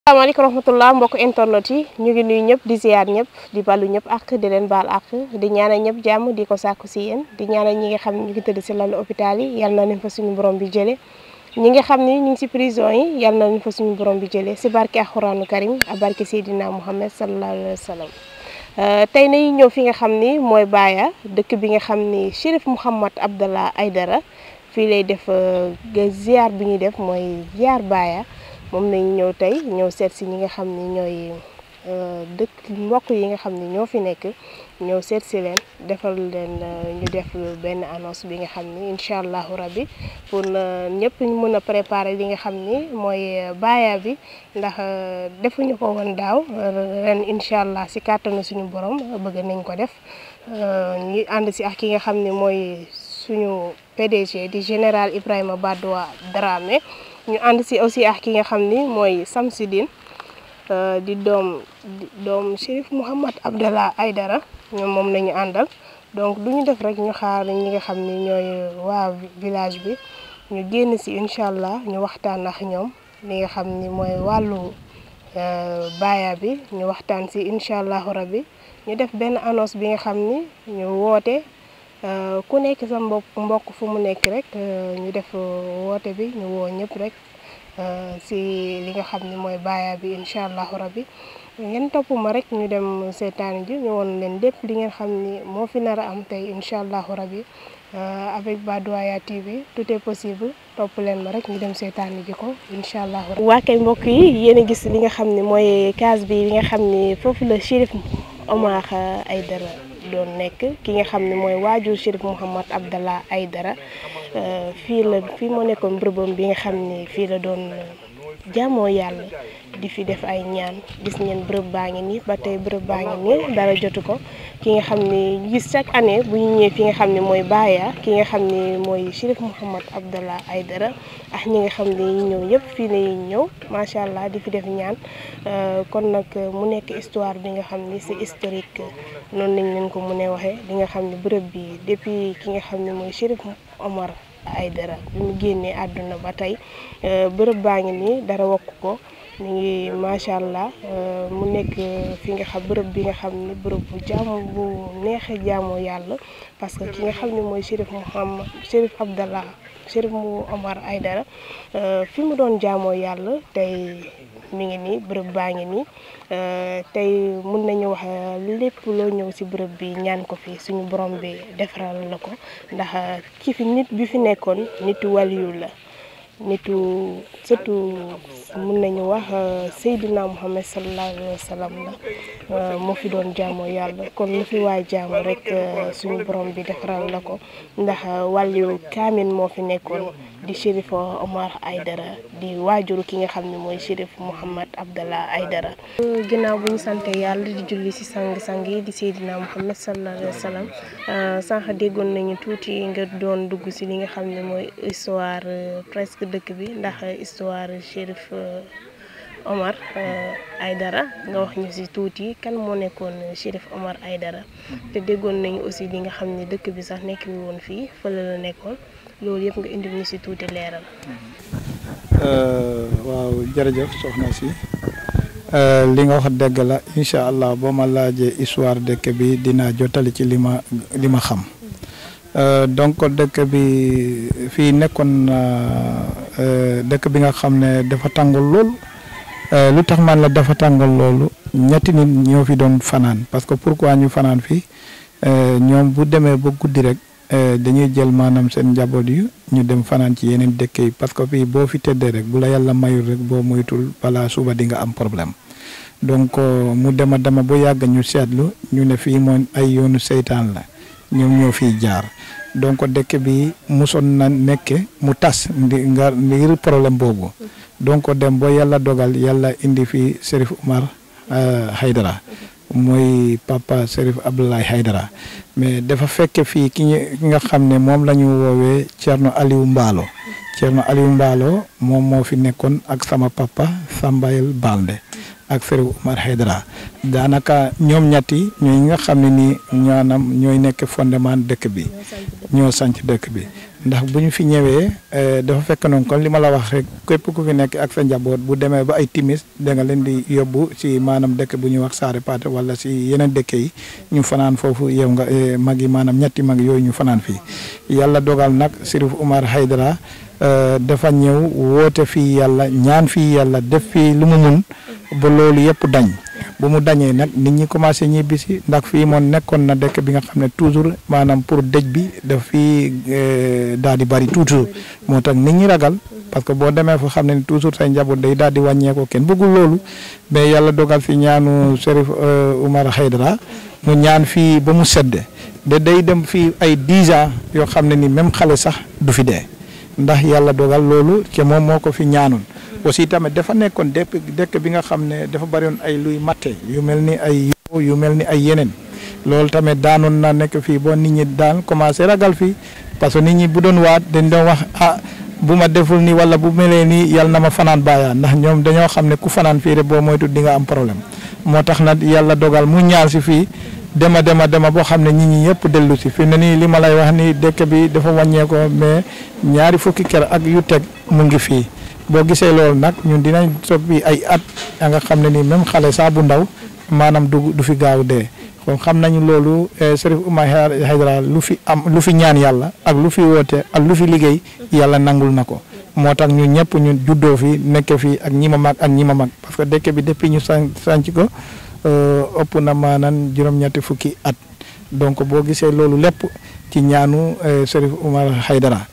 asalaamaaleykum rahmatullah mbokk internet yi ñu ngi nuyu ñëpp di ziar ñëpp di ballu ñëpp ak di leen baal ak di ñaanal ñëpp jàmm di ko sàkku si yéen di ñaanal ñi nga xam ne ñu ngi tëdd si lalu hôpital yi yal na leen fa suñu borom bi jëlee ñi nga xam ne ñu ngi si prison yi yal na leen fa suñu borom bi jëlee si barke alxuraanu karim ak barke Seydina Muhammad sallallahu alayhi wa sallam tey nañu ñëw fi nga xam ni mooy Baaya dëkk bi nga xam ni Chérif Mouhamad Abdallah Aidara fii lay def ziar bi ñuy def mooy ziar Baaya moom nañu ñëw tey ñëw seet si ñi nga xam ni ñooy dëkk mbokk yi nga xam ni ñoo fi nekk ñëw seet si leen defal leen ñu def benn annonce bi nga xam ni incha allahu rabbi pour ñëpp ñu mën a préparer li nga xam ni mooy baaya bi ndax defuñu ko woon daaw ren incha allah si kàttanu suñu borom bëgg nañ ko def ñu ànd si ak ki nga xam ni mooy suñu PDG di général Ibrahima Badoua Dramé ñu ànd si aussi ak ki nga xam ni mooy Samsidine di doom doom Chérif Mouhamad Abdallah Aidara ñoom moom nañu àndal donc du ñu def rek ñu xaar ñi nga xam ni ñooy waa village bi ñu génn si incha allah ñu waxtaan ak ñoom li nga xam ni mooy wàllu baaya bi ñu waxtaan si incha allahu rabbi ñu def benn annonce bi nga xam ni ñu woote ku nekk sa mbokk mbokk fu mu nekk rek ñu def woote bi ñu woo ñëpp rek si li nga xam ni mooy baaya bi incha allahu rabbi ngeen topp ma rek ñu dem seetaan ji ñu woon leen lépp li ngeen xam ni moo fi nar a am tey incha allahu rabbi avec Badoaya TV tout est possible topp leen ma rek ñu dem seetaan ji ko incha allahu rabbi waa kay mbokk yi yéen a gis li nga xam ni mooy case bi li nga xam ni foofu la Chérif Omar Aidara doon nekk ki nga xam ne mooy waajur Chérif Mouhamad Abdallah Aidara fii la fii moo nekkoon bërëbam bi nga xam ni fii la doon jaamoo yàlla di fi def ay ñaan gis ngeen bërëb baa ngi nii ba tey bërëb baa ngi nii dara jotu ko ki nga xam ni gis chaque année bu ñu ñëwee fi nga xam ne mooy Baaya ki nga xam ni mooy Chérif Mouhamad Abdallah Aidara ak ñi nga xam ne ñu ñëw ñëpp fii la ñuy ñëw macha allah di fi def ñaan kon nag mu nekk histoire bi nga xam ni c'est historique noonu lañ leen ko mënee waxee di nga xam ne bërëb bi depuis ki nga xam ne mooy Chérif Omar Aidara bi mu génnee àdduna ba tey bërëb baa ngi nii dara wakk ko ñu ngi macha allah mu nekk fi nga xam bërëb bi nga xam ni bërëb bu jaamu bu neexee jaamoo yàlla parce que ki nga xam ne mooy Chérif Mouhamad Chérif Abdallah Chérif mu Omar Aidara fi mu doon jaamoo yàlla tey mi ngi nii bërëb baa ngi nii tey mun nañu wax lépp loo ñëw ci bërëb bi ñaan ko fi suñu borom bi defaral la ko ndax ki fi nit bi fi nekkoon nitu waliyu la nitu surtout mun nañu wax Seydina Muhammad sallallahu alayhi wa sallam la moo fi doon jaamoo yàlla kon lu fi waay jaamu rek suñu borom bi defaral la ko ndax wàllu kaamin moo fi nekkoon di Chérif Omar Aidara di waajuru ki nga xam ne mooy Chérif Mouhamad Abdallah Aidara ginnaaw bu ñu sante yàlla di julli ci sang-sang yi di Seydina Muhammad sallallahu alayhi wa sallam sànq déggoon nañu tuuti nga doon dugg ci li nga xam ne mooy histoire presque dëkk bi ndax histoire Chérif Omar Aidara nga wax ñu ci tuuti kan moo nekkoon Chérif Omar Aidara te déggoon nañu aussi li nga xam ne dëkk bi sax nekk woon fii fële la nekkoon loolu yëpp nga indi ñu ci tuuti leeral. waaw jërëjëf soxna si li nga wax dëgg la incha allah boo ma laajee histoire dëkk bi dinaa jottali ci li ma li ma xam. donc dëkk bi fii nekkoon dëkk bi nga xam ne dafa tàngal lool lu tax man la dafa tàngal loolu ñetti nit ñoo fi doon fanaan parce que pourquoi ñu fanaan fii ñoom bu demee ba guddi rek dañuy jël maanaam seen njaboot yu ñu dem fanaan ci yeneen dëkk yi parce que fii boo fi tëddee rek bu la yàlla mayul rek boo moytul balaa suba di nga am problème donc mu dema dema ba yàgg ñu seetlu ñu ne fii moom ay yoonu seytaan la ñoom ñoo fiy jaar donc dëkk bi musoon na nekke mu tas ndi nga ngir problème boobu donc dem ba yàlla dogal yàlla indi fi Chérif Omar Haydara mooy papa Chérif Abdoulaye Haydara mais dafa fekk fii ki nga xam ne moom la ñu woowee Thierno Aliou Mballo Thierno Aliou Mballo moom moo fi nekkoon ak sama papa Sambayel Balde ak Chérif Omar Haydara daanaka ñoom ñetti ñooy nga xam ne nii ñaanam ñooy nekk fondement dëkk bi ñoo sanc dëkk bi ndax bu ñu fi ñëwee dafa fekk noonu kon li ma la wax rek képp ku fi nekk ak sa njaboot bu demee ba ay timis da nga leen di yóbbu si maanaam dëkk bu ñuy wax Saare Paate wala si yeneen dëkk yi ñu fanaan foofu yow nga mag yi maanaam ñetti mag yooyu ñu fanaan fii yàlla dogal nag Sirif Umar Haydara dafa ñëw woote fii yàlla ñaan fii yàlla def fii lu mu mun ba loolu yëpp dañ bu mu dañee nag nit ñi commencé ñibbi si ndax fii moom nekkoon na dëkk bi nga xam ne toujours maanaam pour dëj bi daf fii daal di bari toujours moo tax nit ñi ragal parce que boo demee fa xam ne toujours say njaboot day daal di wàññeekoo kenn bëggul loolu mais yàlla dogal fi ñaanu Cherif Oumar Haydara mu ñaan fii ba mu sedd de day dem fii ay dix ans yoo xam ne ni même xale sax du fi dee ndax yàlla dogal loolu ke moom moo ko fi ñaanoon aussi tamit dafa nekkoon dëkk dëkk bi nga xam ne dafa bari woon ay luy matte yu mel ni ay yu mel ni ay yeneen loolu tamit daanoon na nekk fii boo nit ñi daan commencé ragal fii parce que nit ñi bu doon waat dañ doon wax ah bu ma deful nii wala bu melee nii yàlla na ma fanaan bàyyaa ndax ñoom dañoo xam ne ku fanaan fii rek boo moytu di nga am problème moo tax nag yàlla dogal mu ñaar si fii dema dema dema boo xam ne nit ñi yëpp dellu si fi ne nii li ma lay wax ni dëkk bi dafa wàññeekoo mais ñaari fukki kër ak yu teg mu ngi fii boo gisee loolu nag ñun dinañ soppi ay at ya nga xam ne ni même xale saa bu ndaw maanaam du du fi gaaw dee kon xam nañu loolu Cherif Oumar Haydara lu fi am lu fi ñaan yàlla ak lu fi woote ak lu fi liggéey yàlla nangul na ko moo tax ñun ñëpp ñun juddoo fi nekk fi ak ñi ma mag ak ñi ma mag parce que dëkk bi depuis ñu sànc sànc ko ëpp na maanaam juróom-ñetti fukki at donc boo gisee loolu lépp ci ñaanu Cherif Oumar Haydara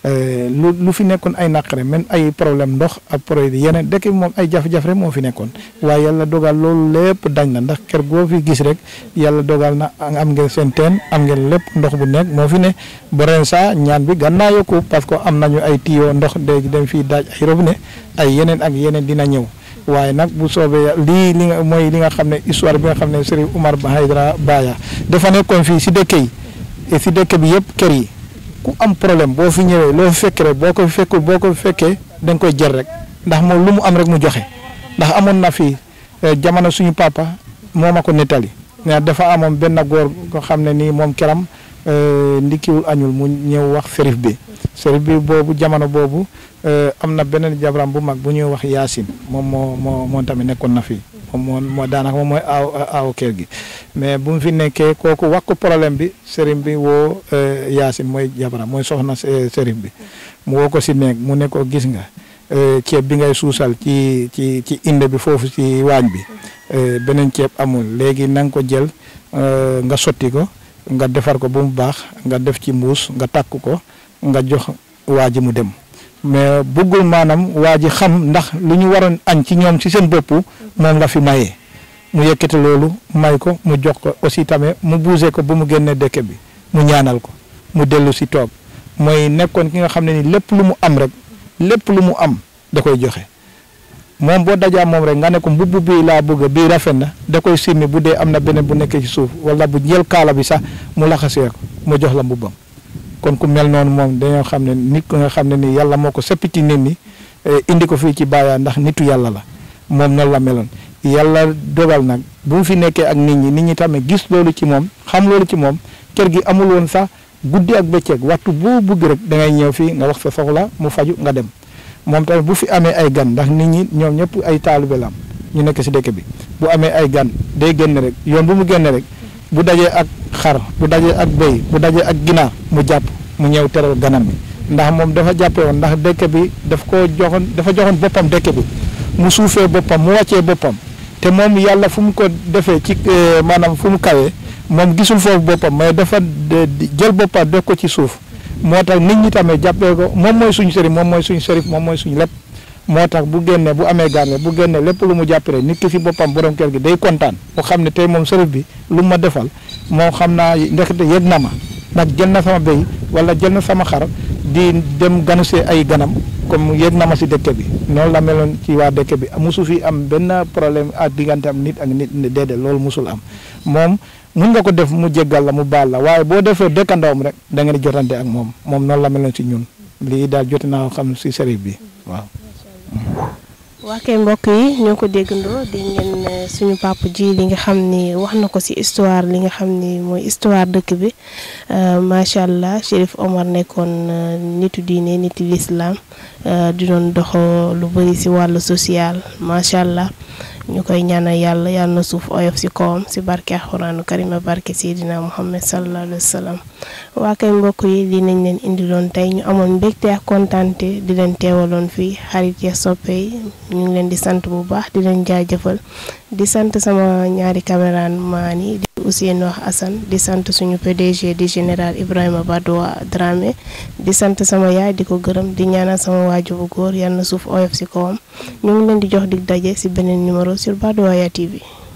lu lu fi nekkoon ay naqare même ay problème ndox ak problème yeneen dëkk bi moom ay jafe-jafe rek moo fi nekkoon waaye yàlla dogal loolu lépp dañ na ndax kër goo fi gis rek yàlla dogal na am ngeen seen teen am ngeen lépp ndox bu nekk moo fi ne ba ren saa ñaan bi gën naa yokku parce que am nañu ay tuyau ndox léegi dem fii daaj ay robinet ay yeneen ak yeneen dina ñëw waaye nag bu soobee lii li nga mooy li nga xam ne histoire bi nga xam ne Cherif Oumar Haydara Baya dafa nekkoon fii si dëkk yi et si dëkk bi yëpp kër yi. ku am problème boo fi ñëwee loo fi fekk rek boo ko fekkul boo ko fekkee da nga koy jël rek ndax moom lu mu am rek mu joxe ndax amoon na fi jamono suñu papa moo ma ko nettali mais dafa amoon benn góor ko xam ne nii moom keram ndikkiwul añul mu ñëw wax Cherif bi Cherif bi boobu jamono boobu am na beneen jabaram bu mag bu ñuy wax Yaasin moom moo moo moom tamit nekkoon na fi moom moo moo daanaka moom mooy aaw aaw kër gi mais bu mu fi nekkee kooku wax ko problème bi Cherif bi woo Yaasin mooy jabaram mooy soxna Cherif bi mu woo ko si nekk mu ne ko gis nga ceeb bi ngay suusal ci ci ci inde bi foofu ci waañ bi beneen ceeb amul léegi na nga ko jël nga sotti ko nga defar ko ba mu baax nga def ci mbuus nga takk ko nga jox waa ji mu dem mais bëggul maanaam waa ji xam ndax lu ñu waroon añ ci ñoom ci seen bopp moom la fi mayee mu yëkkati loolu may ko mu jox ko aussi tamit mu buuse ko ba mu génne dëkk bi mu ñaanal ko mu dellu si toog mooy nekkoon ki nga xam ne ni lépp lu mu am rek lépp lu mu am da koy joxe moom boo dajaa moom rek nga ne ko mbubb bii laa bëgg bii rafet na da koy simmi bu dee am na beneen bu nekkee ci suuf wala bu jël kaala bi sax mu laxasee ko mu jox la mbubbam kon ku mel noonu moom dañoo xam ne nit ku nga xam ne ni yàlla moo ko seppi ci nit ñi indi ko fii ci Baya ndax nitu yàlla la moom noonu la meloon yàlla dogal nag bu mu fi nekkee ak nit ñi nit ñi tamit gis loolu ci moom xam loolu ci moom kër gi amul woon sax guddi ak bëccëg waxtu boo bëgg rek da ngay ñëw fii nga wax sa soxla mu faju nga dem moom tamit bu fi amee ay gan ndax nit ñi ñoom ñëpp ay taalibe la am ñu nekk si dëkk bi bu amee ay gan day génn rek yoon bu mu génn rek bu dajee ak xar bu dajee ak béy bu dajee ak ginaar mu jàpp mu ñëw teral ganam bi ndax moom dafa jàppe woon ndax dëkk bi daf ko joxoon dafa joxoon boppam dëkk bi mu suufee boppam mu wàccee boppam te moom yàlla fu mu ko defee ci maanaam fu mu kawee moom gisul foofu boppam mais dafa jël boppam def ko ci suuf moo tax nit ñi tamit jàppee ko moom mooy suñu sërif moom mooy suñu sërif moom mooy suñu lépp moo tax bu génnee bu amee gànne bu génnee lépp lu mu jàppale nit ki si boppam borom kër gi day kontaan mu xam ne tey moom sërif bi lu ma defal moo xam naa ndekete yëg na ma ndax jël na sama béy wala jël na sama xar di dem ganusee ay ganam comme yëg na ma si dëkk bi noonu la meloon ci waa dëkk bi musu fi am benn problème ak diggante am nit ak nit déedéet loolu musul am moom mun nga ko def mu jéggal la mu baal la waaye boo defee dëkkandoom rek da ngeen di jotante ak moom moom noonu la meloon si ñun lii daal jote naa xam si sërif bi waaw. waa kay mbokk yi ñoo ko déggandoo di ngeen suñu papa ji li nga xam ni wax na ko ci histoire li nga xam ni mooy histoire dëkk bi macha allah Chérif Omar nekkoon nitu diine nitu lislaam di doon doxo lu bëri ci wàllu social macha allah ñu koy ñaanal yàlla yàlla na suuf oyof ci kawam ci barke alxuraanu karima barke Seydina Muhammad sallallahu alayhi wa sallam waa kay mbokk yi lii nañ leen indiloon tey ñu amoon mbégte ak kontaante di leen teewaloon fii xarit ya soppe yi ñu ngi leen di sant bu baax di leen jaajëfal di sant sama ñaari caméraman yi di Ousseynou Assane di sant suñu PDG di général Ibrahima Badoua Dramé di sant sama yaay di ko gërëm di ñaanal sama waajur bu góor yal na suuf oyof ci kawam ñu ngi leen di jox dig daje ci beneen numéro sur Badoaya TV